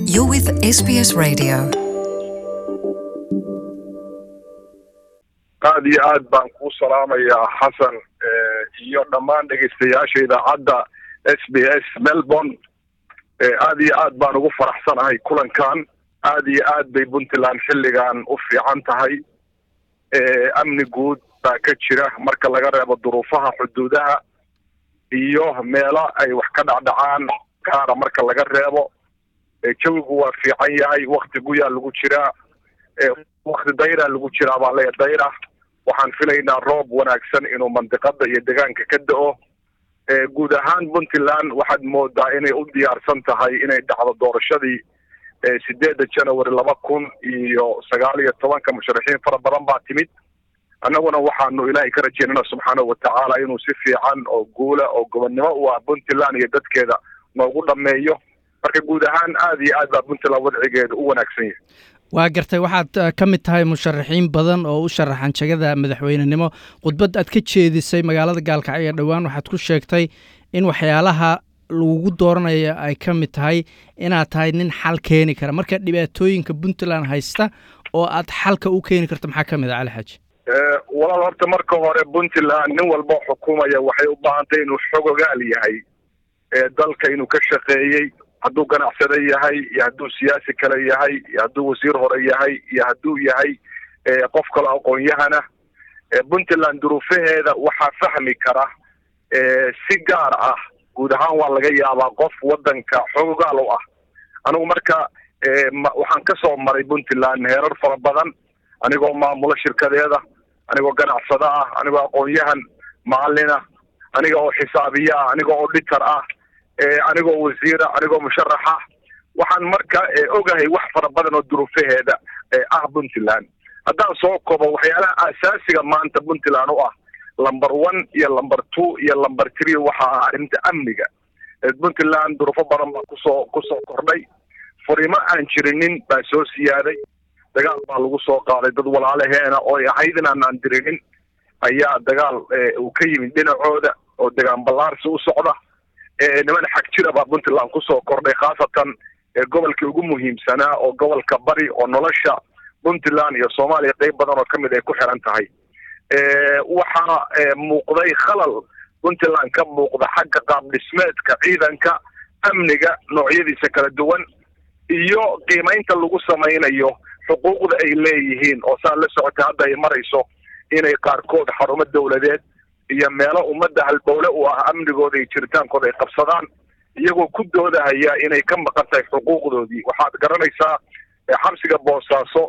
You're with SBS Radio. aad iyo aad baan kuu salaamayaa xasan iyo dhammaan dhegaystayaasha idaacadda s b s melbourne aad iyo aad baan ugu faraxsanahay kulankan aad iyo aad bay puntland xilligan u fiican tahay amni guud baa ka jira marka laga reebo duruufaha xuduudaha iyo meelo ay wax ka dhacdhacaan kaara marka laga reebo jawigu waa fiican yahay wakti guyaa lagu jiraa wakti dayraa lagu jiraa baa leeya dayra waxaan filaynaa roob wanaagsan inuu mandiqada iyo deegaanka ka da-o guud ahaan puntland waxaad moodaa inay u diyaarsan tahay inay dhacdo doorashadii sideedda january laba kun iyo sagaal iyo tobanka musharaxiin fara badan baa timid annaguna waxaanu ilaahay ka rajeynana subxaanahu watacaala inuu si fiican oo guula oo gobonnimo u ah puntland iyo dadkeeda noogu dhameeyo marka guud ahaan aad iyo aad baa puntland wadcigeeda u wanaagsan yahay waa gartay waxaad ka mid tahay musharaxiin badan oo u sharaxan jegada madaxweynenimo khudbad aad ka jeedisay magaalada gaalkacyo dhowaan waxaad ku sheegtay in waxyaalaha lagugu dooranaya ay ka mid tahay inaad tahay nin xal keeni kara marka dhibaatooyinka puntland haysta oo aad xalka u keeni karto maxaa ka mid ah cali xaaji walaal horta marka hore puntland nin walba xukumaya waxay u baahantay inuu xogogaal yahay dalka inuu ka shaqeeyey hadduu ganacsade yahay iyo hadduu siyaasi kale yahay iyo hadduu wasiir hore yahay iyo hadduu yahay qof kale aqoon-yahana puntland duruufaheeda waxaa fahmi kara si gaar ah guud ahaan waa laga yaabaa qof waddanka xogogaal u ah anigu marka waxaan ka soo maray puntland heerar fara badan anigoo maamulo shirkadeeda anigoo ganacsado ah anigoo aqoon-yahan macalina aniga oo xisaabiye ah anigoo auditor ah anigoo wasiira anigoo musharaxa waxaan marka ogahay wax fara badan oo duruufaheeda ah puntland haddaan soo kobo waxyaalaha asaasiga maanta puntland u ah lumber one iyo lumber two iyo lumber three waxa ah arrinta amniga puntland duruufo badan baa kusoo kusoo kordhay furimo aan jirinin baa soo siyaaday dagaal baa lagu soo qaaday dad walaalaheena oo ay ahayd inaanaan dirinin ayaa dagaal uu ka yimid dhinacooda oo degaan ballaarsi u socda niman xag jira baa puntland kusoo kordhay khaasatan gobolkii ugu muhiimsanaa oo gobolka bari oo nolosha puntland iyo soomaaliya qeyb badan oo kamid ay ku xiran tahay waxaa muuqday khalal puntland ka muuqda xagga qaab dhismeedka ciidanka amniga noocyadiisa kala duwan iyo qiimaynta lagu samaynayo xuquuqda ay leeyihiin oo saa la socotay hadda ay marayso inay qaarkood xarumo dawladeed iyo meelo ummadda halbowle u ah amnigooda iyo jiritaankooda ay qabsadaan iyagoo ku doodahaya inay ka maqan tahay xuquuqdoodii waxaad garanaysaa xabsiga boosaaso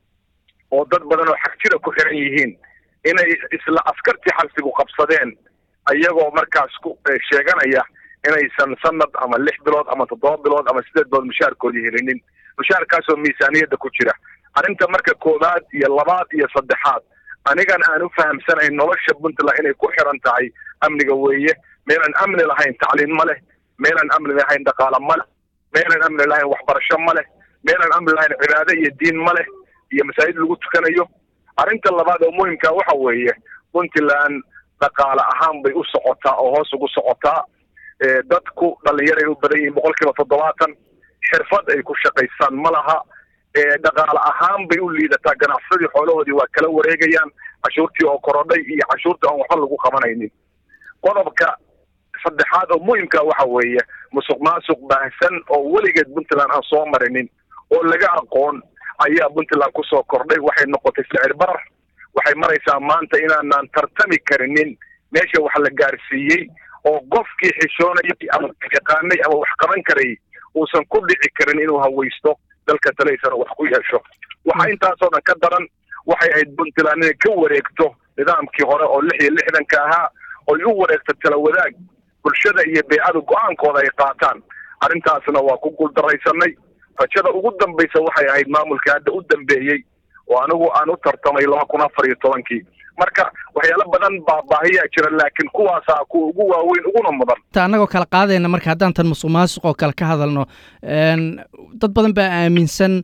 oo dad badan oo xagjira ku xiran yihiin inay isla askartii xabsigu qabsadeen iyagoo markaas ku sheeganaya inaysan sanad ama lix bilood ama toddoba bilood ama sideed bilood mushaarkoodii helinin mushaarkaasoo miisaaniyadda ku jira arrinta marka koowaad iyo labaad iyo saddexaad anigan aan u fahamsanayn nolosha puntland inay ku xiran tahay amniga weeye meelaan amni lahayn tacliin ma leh meelaan amni lahayn dhaqaale ma leh meelaan amni lahayn waxbarasho ma leh meelaan amni lahayn cibaado iyo diin ma leh iyo masaajid lagu tukanayo arrinta labaad oo muhimka waxa weeye puntland dhaqaale ahaan bay u socotaa oo hoos ugu socotaa dadku dhalinyaray u badan yihiin boqol kiiba toddobaatan xirfad ay ku shaqaystaan ma laha dhaqaale ahaan bay u liidataa ganacsadii xoolahoodii waa kala wareegayaan cashuurtii oo korodhay iyo cashuurtii aan waxba lagu qabanaynin qodobka saddexaad oo muhimka waxa weeye musuq maasuq baahsan oo weligeed puntland aan soo marinin oo laga aqoon ayaa puntland kusoo kordhay waxay noqotay sicir barar waxay maraysaa maanta inaanaan tartami karinin meesha wax la gaarsiiyey oo qofkii xishoonayay ama yaqaanay ama wax qaban karayay uusan ku dhici karin inuu hawaysto dalka talaysana wax ku yeesho waxa intaasoo dhan ka daran waxay ahayd puntland inay ka wareegto nidaamkii hore oo lix iyo lixdanka ahaa oy u wareegto tala wadaag bulshada iyo beecada go-aankooda ay qaataan arrintaasna waa ku guuldaraysanay rajada ugu dambaysa waxay ahayd maamulka hadda u dambeeyey oo anigu aan u tartamay laba kun afar iyo tobankii marka waxyaalo badan baa baahiyaa jira laakiin kuwaasaa kuwa ugu waaweyn uguna mudan ta annagoo kala qaadayna marka haddaan tan musuq maasuq oo kale ka hadalno dad badan baa aaminsan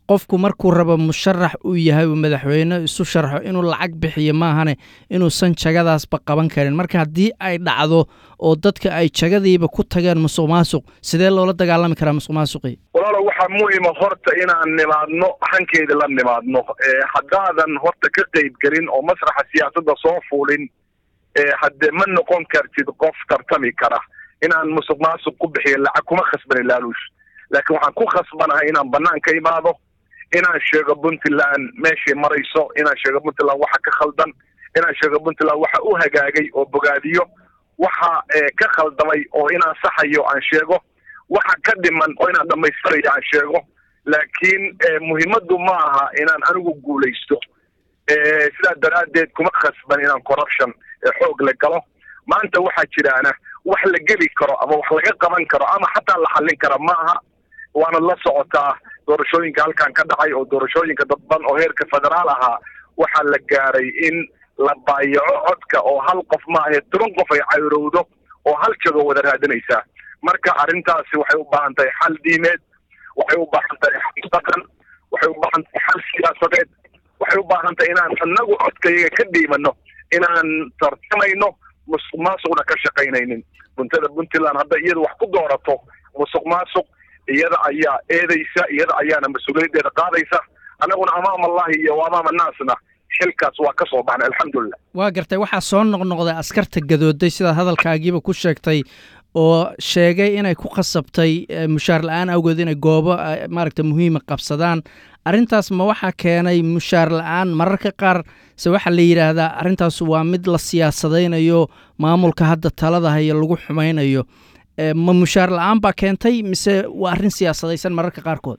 qofku markuu rabo musharax uu yahay uu madaxweyne isu sharxo inuu lacag bixiyo maahane inuusan jagadaasba qaban karin marka haddii ay dhacdo oo dadka ay jagadiiba ku tageen musuq maasuq sidee loola dagaalami karaa musuq maasuqii walaalo waxaa muhima horta inaan nimaadno hankeeda la nimaadno haddaadan horta ka qeyb gelin oo masraxa siyaasadda soo fuulin haddee ma noqon kartid qof tartami kara inaan musuq maasuq ku bixiyo lacag kuma khasbanin laaluush laakiin waxaan ku khasbanahay inaan banaan ka imaado inaan sheego puntland meeshay marayso inaan sheego puntland waxa ka khaldan inaan sheego puntland waxa u hagaagay oo bogaadiyo waxa ka khaldamay oo inaan saxayo aan sheego waxa ka dhiman oo inaan dhamaystirayo aan sheego laakiin muhiimaddu ma aha inaan anigu guulaysto sidaa daraaddeed kuma khasban inaan corruption xoog la galo maanta waxaa jiraana wax la geli karo ama wax laga qaban karo ama xataa la xallin kara ma aha waana la socotaa doorashooyinka halkan ka dhacay oo doorashooyinka dadban oo heerka federaal ahaa waxaa la gaaray in la baayaco codka oo hal qof maahae toban qof ay cayrowdo oo hal jago wada raadinaysaa marka arrintaasi waxay u baahan tahay xal diimeed waxay u baahan tahay xal dhaqan waxay u baahan tahay xal siyaasadeed waxay u baahan tahay inaan anagu codkayaga ka dhiimano inaan tartamayno musuq maasuqna ka shaqaynaynin buntada puntland hadda iyada wax ku doorato musuq maasuq iyada ayaa eedaysa iyada ayaana mas-uuliyaddeeda qaadaysa annaguna amaam allahi iyo amaam annaasna xilkaas waa ka soo baxnay alxamdulilah waa gartay waxaa soo noqnoqday askarta gadooday sidaad hadalkaagiiba ku sheegtay oo sheegay inay ku khasabtay mushaar la-aan awgeed inay goobo maaragta muhiima qabsadaan arrintaas ma waxaa keenay mushaar la-aan mararka qaar se waxaa la yidhaahdaa arrintaas waa mid la siyaasadaynayo maamulka hadda talada haya lagu xumaynayo ma mushaar la-aan baa keentay mise waa arrin siyaasadaysan mararka qaarkood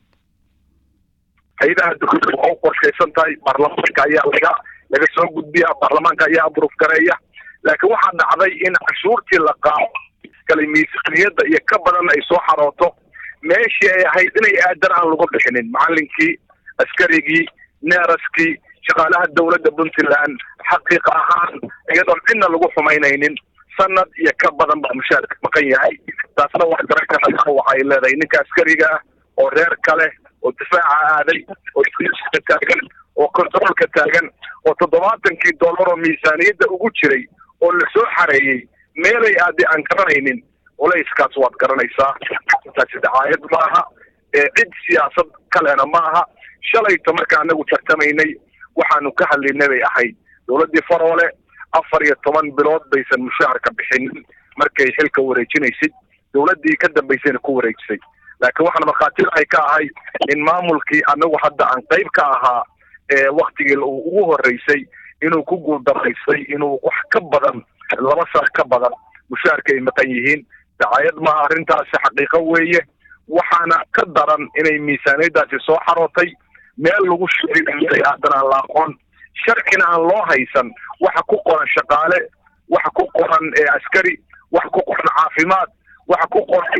hay-adaha dowladda waa u qorshaysan tahay baarlamaanka ayaa laga laga soo gudbiya baarlamaanka ayaa abruf gareeya laakiin waxaa dhacday in cashuurtii la qaado kale miisaaniyadda iyo ka badan ay soo xarooto meeshii ay ahayd inay aadan aan lagu bixinin macalinkii askarigii neeraskii shaqaalaha dowladda puntland xaqiiqa ahaan iyadoon cidna lagu xumaynaynin sanad iyo ka badan baa mushaarka maqan yahay taasna wax garan kartaa waxay leedahay ninka askariga ah oo reer kale oo difaaca aaday oo iska taagan oo controolka taagan oo toddobaatankii dollar oo miisaaniyadda ugu jiray oo lasoo xareeyey meelay aadi aan garanaynin culayskaas waad garanaysaa taasi dacaayad maaha cid siyaasad kalena maaha shalayto marka anagu tartamaynay waxaanu ka hadlaynay bay ahayd dowladdii faroole afar iyo toban bilood baysan mushaharka bixinin markay xilka wareejinaysid dowladdii ka dambaysayna ku wareejisay laakiin waxaan markhaatida ay ka ahay in maamulkii anagu hadda aan qayb ka ahaa waktigii ugu horreysay inuu ku guuldaraysay inuu wax ka badan laba sano ka badan mushaharka ay maqan yihiin dacaayad maaha arrintaasi xaqiiqo weeye waxaana ka daran inay miisaaniyaddaasi soo xarootay meel lagu sheegay haddana aan la aqoon sharcina aan loo haysan waxa ku qoran shaqaale waxa ku qoran askari waxa ku qoran caafimaad waxa ku qoran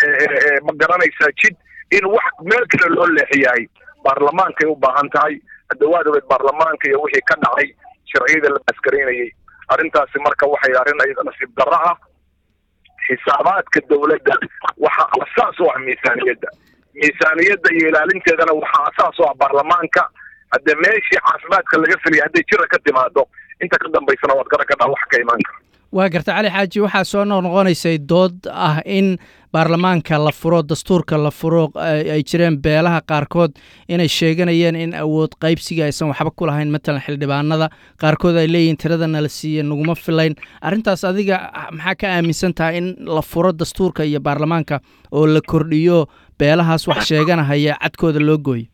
ma garanaysaa jid in wax meel kale loo leexiyahay baarlamaankay u baahan tahay haddawaad ogeed baarlamaanka iyo wixii ka dhacay sharciyada la askaraynayay arrintaasi marka waxay arrin ayada nasiib darro ah xisaabaadka dowladda waxaa asaas u ah miisaaniyadda miisaaniyadda iyo ilaalinteedana waxaa asaas u ah baarlamaanka haddee meeshii caafimaadka laga filiyay hadday jira ka timaado inta ka dambaysana waad garan kadhaa wax ka imaan kara waa garta cali xaaji waxaa soo noqnoqonaysay dood ah in baarlamaanka la furo dastuurka la furo ay jireen beelaha qaarkood inay sheeganayeen in awood qaybsiga aysan waxba ku lahayn matalan xildhibaanada qaarkood ay leeyihiin tiradana la siiye naguma filayn arrintaas adiga maxaa ka aaminsan tahay in la furo dastuurka iyo baarlamaanka oo la kordhiyo beelahaas wax sheeganahaya cadkooda loo gooyo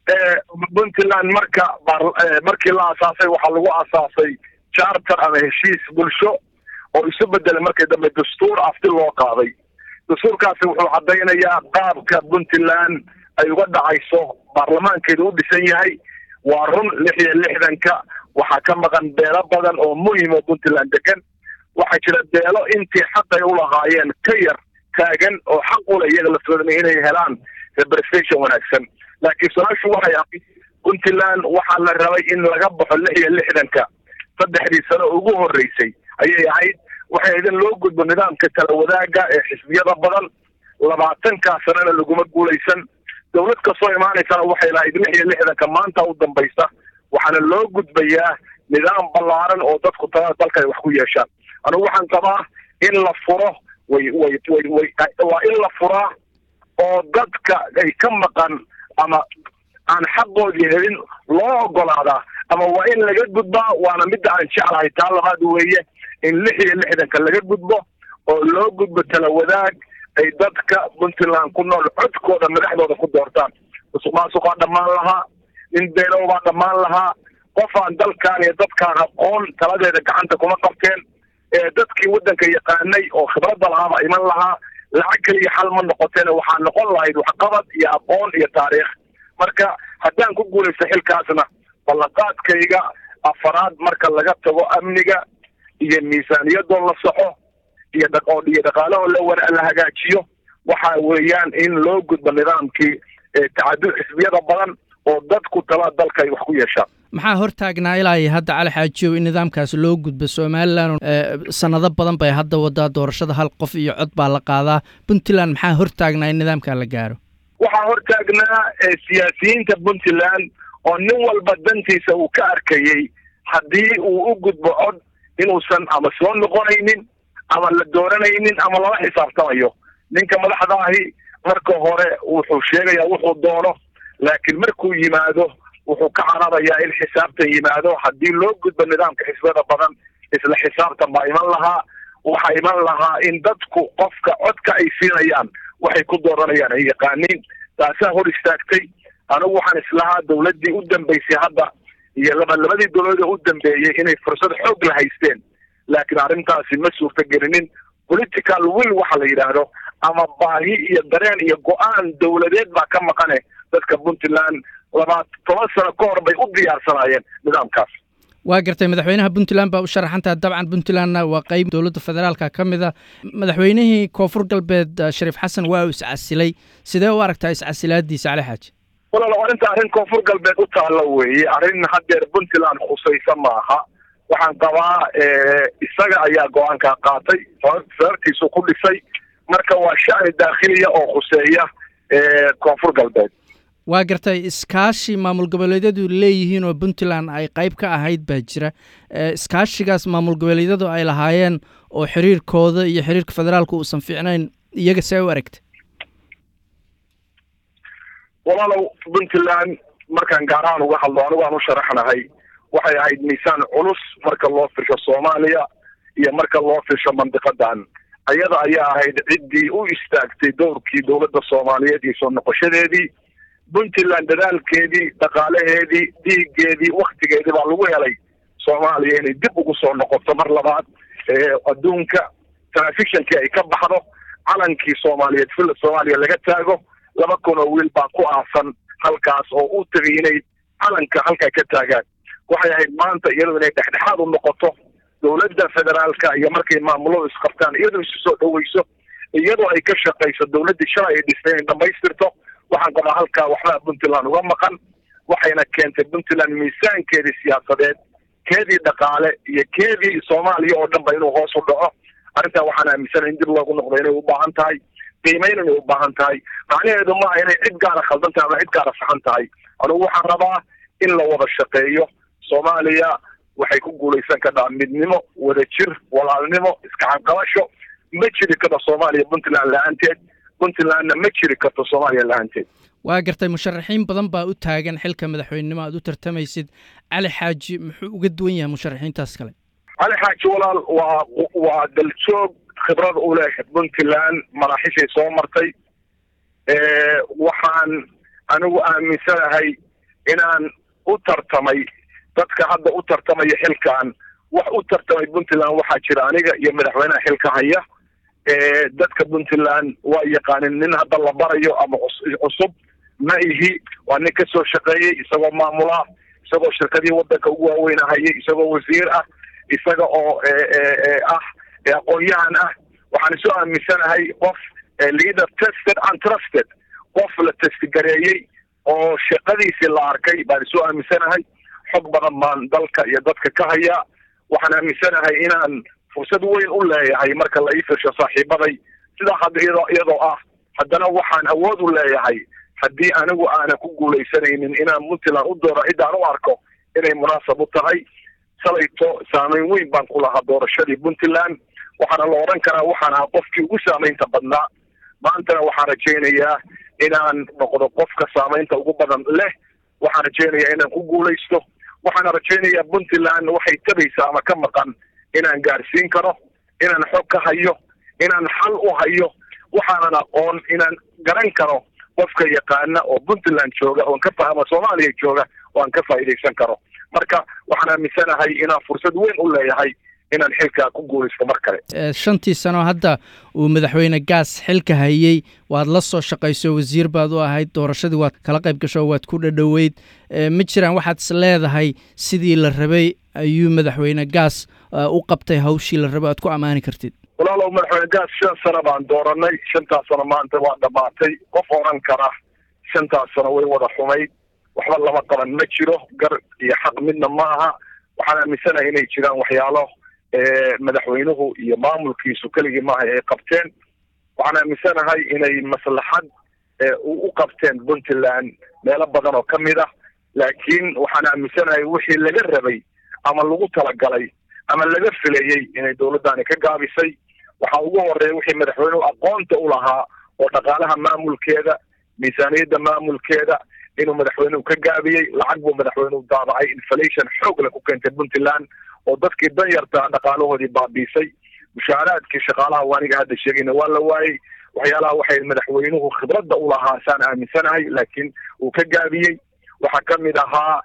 puntland marka markii la asaasay waxaa lagu asaasay charter ama heshiis bulsho oo isu bedelay markii dambe dastuur afti loo qaaday dastuurkaasi wuxuu caddaynayaa qaabka puntland ay uga dhacayso baarlamaankeeda u dhisan yahay waa run lix iyo lixdanka waxaa ka maqan beelo badan oo muhim oo puntland degan waxaa jira beelo intii xaqay ulahaayeen ka yar taagan oo xaq ule iyaga laftoodana inay helaan representation wanaagsan laakiin su-aashu waxay ahayd puntland waxaa la rabay in laga baxo lix iyo lixdanka saddexdii sano ugu horreysay ayay ahayd waxay idin loo gudbo nidaamka tala wadaaga ee xisbiyada badan labaatankaa sanana laguma guulaysan dawlad kastoo imaanaysana waxay lahayd lix iyo lixdanka maanta u dambaysa waxaana loo gudbayaa nidaam ballaaran oo dadku talada dalka ay wax ku yeeshaan anugu waxaan qabaa in la furo way way way way waa in la furaa oo dadka ay ka maqan ama aan xaqoodii helin loo ogolaadaa ama waa in laga gudbaa waana midda aan jeclahay taa labaad weeye in lix iyo lixdanka laga gudbo oo loo gudbo tala wadaag ay dadka puntland ku nool codkooda madaxdooda ku doortaan musuq maasuqaa dhammaan lahaa nin beenow baa dhammaan lahaa qof aan dalkaan iyo dadkaan aqoon taladeeda gacanta kuma qabteen ee dadkii waddanka yaqaanay oo khibradda lahaaba iman lahaa lacag keliya xal ma noqoteen waxaa noqon lahayd waxqabad iyo aqoon iyo taariikh marka haddaan ku guulaysto xilkaasna ballanqaadkayga afaraad marka laga tago amniga iyo miisaaniyadoo la soxo iyo dhaqoo iyo dhaqaalahoo la la hagaajiyo waxa weeyaan in loo gudbo nidaamkii tacadud xisbiyada badan oo dadku tala dalka ay wax ku yeeshaan maxaa hortaagnaa ilaa iyo hadda cali xaajiyow in nidaamkaas loo gudbo somalilan sanado badan bay hadda wadaa doorashada hal qof iyo cod baa la qaadaa puntland maxaa hortaagnaa in nidaamkaa la gaaro waxaa hortaagnaa siyaasiyiinta puntland oo nin walba dantiisa uu ka arkayey haddii uu u gudbo cod inuusan ama soo noqonaynin ama la dooranaynin ama lala xisaabtamayo ninka madaxda ahi marka hore wuxuu sheegayaa wuxuu doono laakiin markuu yimaado wuxuu ka cararayaa in xisaabtan yimaado haddii loo gudbo nidaamka xisbada badan isla xisaabtan baa iman lahaa waxaa iman lahaa in dadku qofka codka ay siinayaan waxay ku dooranayaan ay yaqaaniin taasaa hor istaagtay anigu waxaan islahaa dawladdii u dambaysay hadda iyo laba labadii dawladood u dambeeyey inay fursad xoog la haysteen laakiin arrintaasi ma suurtagelinin political will waxa la yidhaahdo ama baahi iyo dareen iyo go-aan dawladeed baa ka maqane dadka puntland labaad toban sano ka hor bay u diyaarsanaayeen nidaamkaas waa gartay madaxweynaha puntland baa u sharaxantaha dabcan puntlandna waa qeyb dowladda federaalka ka mid a madaxweynihii koonfur galbeed shariif xasan waa uu iscasilay sidee u aragtaa iscasilaadiisa cali xaaji walaal arrinta arrin koonfur galbeed u taalla weeye arrin haddeer puntland khusaysa maaha waxaan qabaa isaga ayaa go-aankaa qaatay sababtiisu ku dhisay marka waa shacni daakhiliya oo khuseeya koonfur galbeed waa gartay iskaashi maamul goboleedyadu leeyihiin oo puntland ay qayb ka ahayd baa jira iskaashigaas maamul goboleedyadu ay lahaayeen oo xiriirkooda iyo xiriirka federaalka uusan fiicnayn iyaga see u aragta walaalow puntland markaan gaar ahaan uga hadlo anigu aan u sharaxnahay waxay ahayd miisaan culus marka loo firsho soomaaliya iyo marka loo firsho mandiqadan ayada ayaa ahayd ciddii u istaagtay dowrkii dowladda soomaaliyeed iyo soo noqoshadeedii puntland dadaalkeedii dhaqaalaheedii dhiiggeedii waktigeedii baa lagu helay soomaaliya inay dib ugu soo noqoto mar labaad adduunka telefishonkii ay ka baxdo calankii soomaaliyeed villa soomaaliya laga taago laba kun oo wiil baa ku aasan halkaas oo u tegay inay calanka halkaa ka taagaan waxay ahayd maanta iyadoo inay dhexdhexaad u noqoto dowladda federaalka iyo markay maamuladu isqabtaan iyadoo isu soo dhaweyso iyadoo ay ka shaqayso dowladdii shalay ay dhistay inay dhamaystirto waxaan qabaa halkaa waxbaa puntland uga maqan waxayna keentay puntland miisaankeedii siyaasadeed keedii dhaqaale iyo keedii soomaaliya oo dhan ba inuu hoos u dhaco arrintaa waxaan aaminsanahay in dib loogu noqdo inay u baahan tahay qiimayn inay u baahan tahay macnaheedu maaha inay cid gaara khaldan tahay ama cid gaara saxan tahay anugu waxaan rabaa in la wada shaqeeyo soomaaliya waxay ku guulaysan kartaa midnimo wadajir walaalnimo iskacanqabasho ma jiri karto soomaaliya puntland la-aanteed puntlandna ma jiri karto soomaaliya la-aanteed waa gartay musharaxiin badan baa u taagan xilka madaxweynenimo aad u tartamaysid cali xaaji muxuu uga duwan yahay musharaxiintaas kale cali xaaji walaal waa waa daljoog khibrad u leh puntland maraaxishay soo martay waxaan anigu aaminsanahay inaan u tartamay dadka hadda u tartamaya xilkan wax u tartamay puntland waxaa jira aniga iyo madaxweynaha xilka haya dadka puntland waa yaqaanin nin hadda la barayo ama cusub ma ihi waa nin kasoo shaqeeyey isagoo maamula isagoo shirkadihii wadanka ugu waaweynahayay isagoo wasiir ah isaga oo ah aqoon-yahan ah waxaan isu aaminsanahay qof leader tested and trusted qof la testigareeyey oo shaqadiisii la arkay baan isu aaminsanahay xog badan baan dalka iyo dadka ka hayaa waxaan aaminsanahay inaan fursad weyn u leeyahay marka la ii firsho saaxiibaday sidaa hadda iyadoo iyadoo ah haddana waxaan awood u leeyahay haddii anigu aanan ku guulaysanaynin inaan puntland u dooro ciddaan u arko inay munaasab u tahay salayto saameyn weyn baan ku lahaa doorashadii puntland waxaana la odhan karaa waxaan ahaa qofkii ugu saameynta badnaa maantana waxaan rajaynayaa inaan noqdo qofka saameynta ugu badan leh waxaan rajaynayaa inaan ku guulaysto waxaana rajaynayaa puntland waxay tabaysaa ama ka maqan inaan gaarsiin karo inaan xog ka hayo inaan xal u hayo waxaanan aqoon inaan garan karo qofka yaqaana oo puntland jooga oon ka ama soomaaliya jooga oo aan ka faa'iidaysan karo marka waxaan aaminsanahay inaan fursad weyn u leeyahay inaan xilkaa ku guulaysto mar kale shantii sano hadda uu madaxweyne gaas xilka hayey waad la soo shaqayso wasiir baad u ahayd doorashadii waad kala qayb gasho waad ku dhadhoweyd ma jiraan waxaad is leedahay sidii la rabay ayuu madaxweyne gaas u qabtay hawshii la rabay aad ku ammaani kartid walaalow madaxweyne gaas shan sano baan dooranay shantaas sano maanta waa dhammaatay qof odhan kara shantaas sano way wada xumayd waxba lama qaban ma jiro gar iyo xaq midna ma aha waxaan aaminsanahay inay jiraan waxyaalo madaxweynuhu iyo maamulkiisu keligii maaha ay qabteen waxaan aaminsanahay inay maslaxad u qabteen puntland meelo badan oo ka mid ah laakiin waxaan aaminsanahay wixii laga rabay ama lagu talagalay ama laga filayey inay dowladdaani ka gaabisay waxaa ugu horeeya wixii madaxweynuhu aqoonta u lahaa oo dhaqaalaha maamulkeeda miisaaniyadda maamulkeeda inuu madaxweynuhu ka gaabiyey lacag buu madaxweynuhu daabacay inflation xoog le ku keentay puntland oo dadkii danyarta dhaqaalahoodii baabiisay mushaaraadkii shaqaalaha waaniga hadda sheegayna waa la waayey waxyaalaha waxay madaxweynuhu khibradda u lahaa saan aaminsanahay laakiin uu ka gaabiyey waxaa ka mid ahaa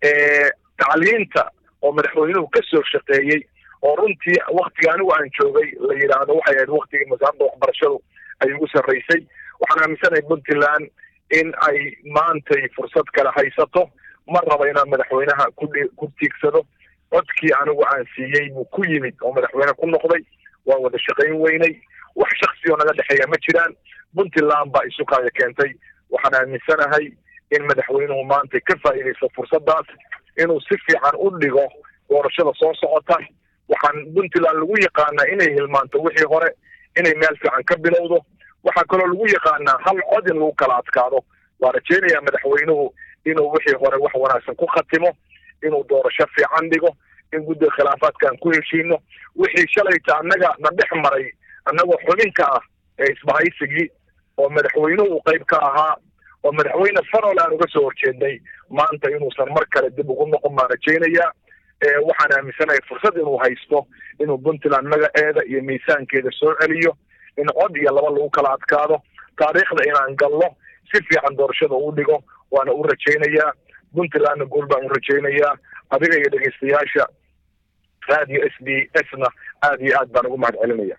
tacliinta oo madaxweynuhu ka soo shaqeeyey oo runtii waktiga anigu aan joogay la yidhaahdo waxay ahayd waktigii wasaaradda waxbarashadu ay ugu sarraysay waxaan aaminsanahay puntland in ay maantay fursad kale haysato ma raba inaan madaxweynaha ku ku tiigsado codkii anigu aan siiyey buu ku yimid oo madaxweyne ku noqday waa wada shaqayn weynay wax shaksi oo naga dhexeeya ma jiraan puntland baa isu kaaya keentay waxaan aaminsanahay in madaxweynuhu maanta ka faa'iidaysto fursaddaas inuu si fiican u dhigo doorashada soo socota waxaan puntland lagu yaqaanaa inay hilmaanto wixii hore inay meel fiican ka bilowdo waxaa kaloo lagu yaqaanaa hal cod in lagu kala adkaado waa rajaynayaa madaxweynuhu inuu wixii hore wax wanaagsan ku khatimo inuu doorasho fiican dhigo in guddiga khilaafaadkaan ku heshiino wixii shalayta annaga na dhex maray annagoo xubin ka ah ee isbahaysigii oo madaxweynuhu qayb ka ahaa oo madaxweyne farol aan uga soo horjeednay maanta inuusan mar kale dib ugu noqon baan rajaynayaa waxaan aaminsanahay fursad inuu haysto inuu puntland magaceeda iyo miisaankeeda soo celiyo in cod iyo laba lagu kala adkaado taariikhda inaan galno si fiican doorashada u dhigo waana u rajaynayaa puntlandna guul baan u rajaynayaa adiga iyo dhegeystayaasha radio s b s na aad iyo aad baan ugu mahad celinaya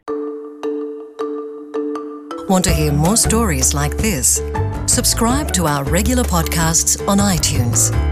Want to hear more stories like this? Subscribe to our regular podcasts on iTunes.